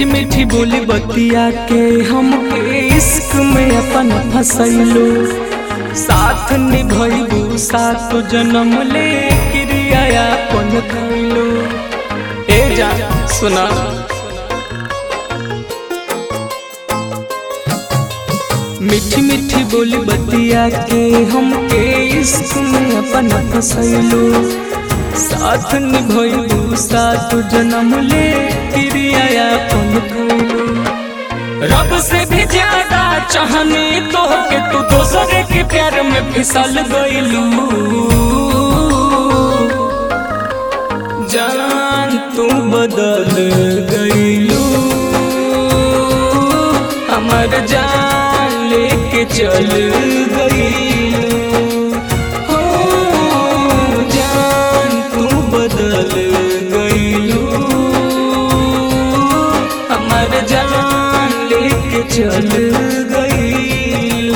मीठी मीठी बोली बतिया के हमके इश्क में अपन फसैलो साथ निभैबू सात जन्म ले क्रिया अपन खैलो ए जा सुना मीठी मीठी बोली बतिया के हमके इश्क में अपन फसैलो साथ निभैबू सात जन्म ले क्रिया अपन खैलो रब से भी ज्यादा चाहनी तो के तू दोसरे के प्यार में फिसल गईलू जान तू बदल गईलू हमर जान लेके चल गईलू हो जान तू बदल गईलू हमर जान लेके चल गईलू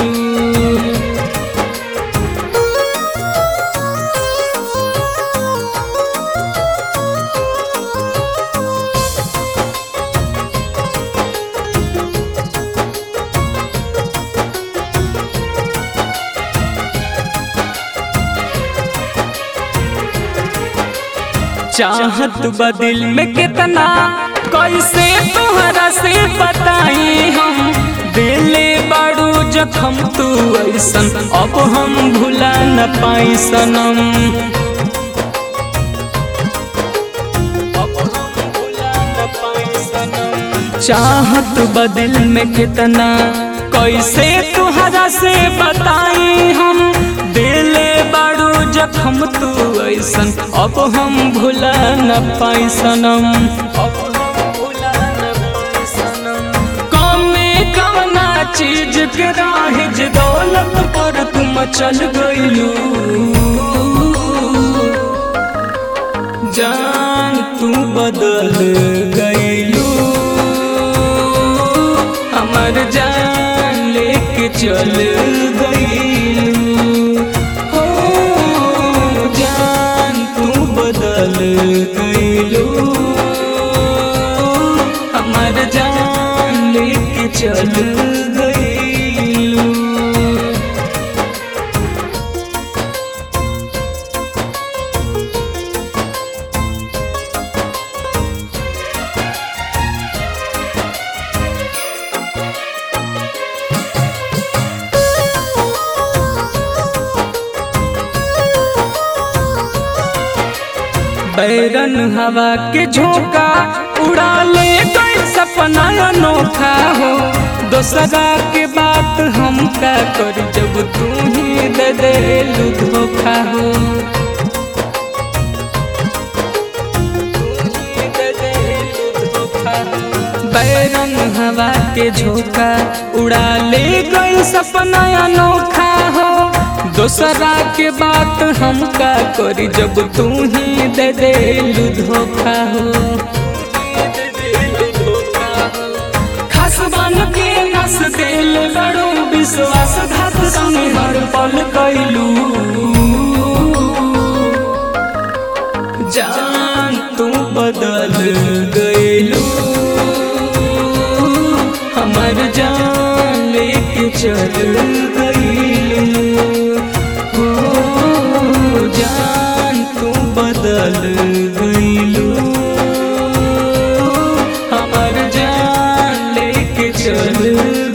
चाहत बदिल में कितना कैसे तोहरा से बताई हम दिले बाड़ू जखम तू ऐसन अब हम भुला न पाई सनम अब हम भुला न पाई सनम। चाहत बदिल में कितना कैसे तुहरा से बताई हम दिले बाड़ू जखम तू ऐसन अब हम भुला न पाई सनम अब हम भुला न पाई सनम कमे कवना चीज के राहिज दौलत पर तुम चल गईलू जान तू बदल गईलू हमर जान लेके चल गईलू हो जान तू बदल गईलू हमर जान लेके चल गईलू बैरन हवा के झोंका उड़ा ले कोई सपना अनोखा हो दोसरा के बात हम का कर जब तू ही दे दे धोखा हो बैरन हवा के झोंका उड़ा ले गई सपना अनोखा हो दोसरा के बात हम का करी जब तू ही दे दे धोखा हो खास बन के नस दिल बड़ो विश्वास घात संग हर पल कैलू जान तू बदल गईलू हमर जान लेके चल गईलू हो जान तू बदल गईलू हमर जान लेके चल